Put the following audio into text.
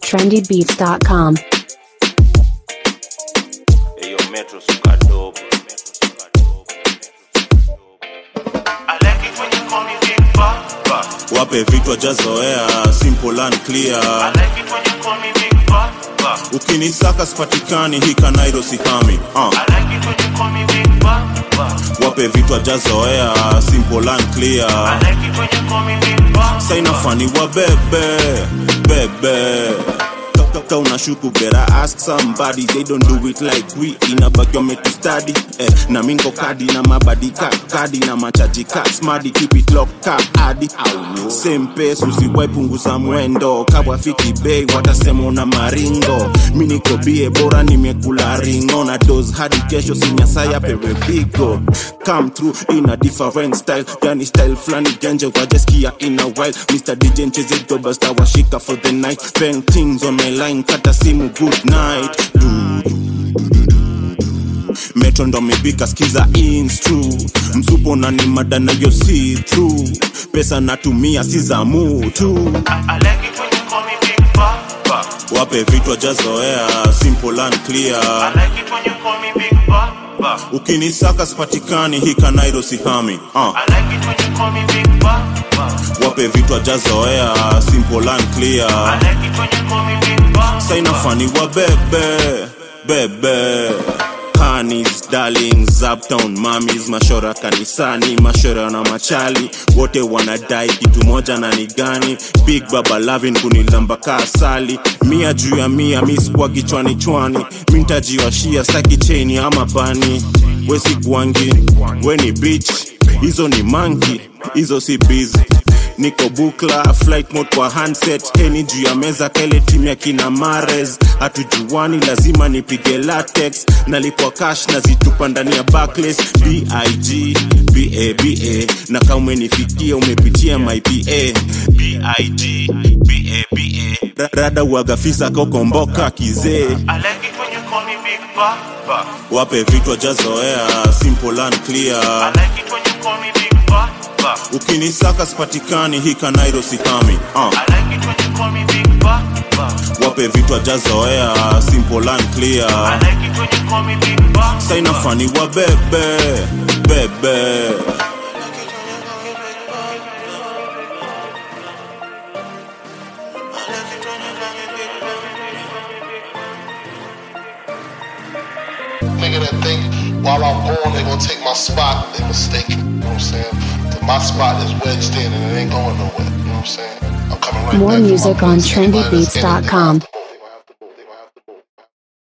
trendybeats.com. Eyo Metro suka dope. wape vitu ajazoea simple and clear ukinisaka sipatikani hika nairo sihami uh. wape vitu ajazoea simple and clear saina fani wa bebe bebe Ka unashuku better ask somebody they don't do it like we inabaki wametu study eh, na mingo kadi na mabadi ka kadi na machaji ka smadi keep it locked ka adi same pace usiwai punguza mwendo kabwafiki bei watasema una maringo mi niko bie bora nimekula ringo na dos hadi kesho sinyasaya pewe bigo come through in a different style yani style flani genje wajeskia in a while mr dj ncheze doba stawashika for the night bang things on my line kata simu good night du, du, du, du. metro ndo mipika skiza instru msupo na ni mada nayo si true pesa natumia si za mutu wape vitu ajazoea simple and clear ukinisaka sipatikani hika nairo sihami uh. wape vitu ajazoea simple and clear saina fani wa bebe bebe Hanis, darlings, uptown mamis, mashora kanisani, mashora na machali, wote wanadai kitu moja na ni gani? Big Baba Lavin kunilamba ka asali, mia juu ya mia, mi sikuwa kichwani chwani, mi ntajiwashia staki cheni ama bani, we si kwangi, we ni bitch, hizo ni manki, hizo si busy niko bukla flight mode kwa handset heni juu ya meza kele timu ya kina mares hatujuani lazima nipige latex nalipwa cash nazitupa ndani ya backless big baba na kama umenifikia umepitia my pa big baba rada uagafisa kokomboka kizee wape vitu ajazoea simple and clear ukinisaka sipatikani hika nairo sihami uh. wape vitu ajazoea simple and clear saina fani wa bebe bebe nigga that think while I'm born they gonna take my spot, they mistaken. You know what I'm saying? That my spot is wedged in and it ain't going nowhere. You know what I'm saying? I'm coming right More back for my music on place. Anybody that's in it, they trendybeats.com. have to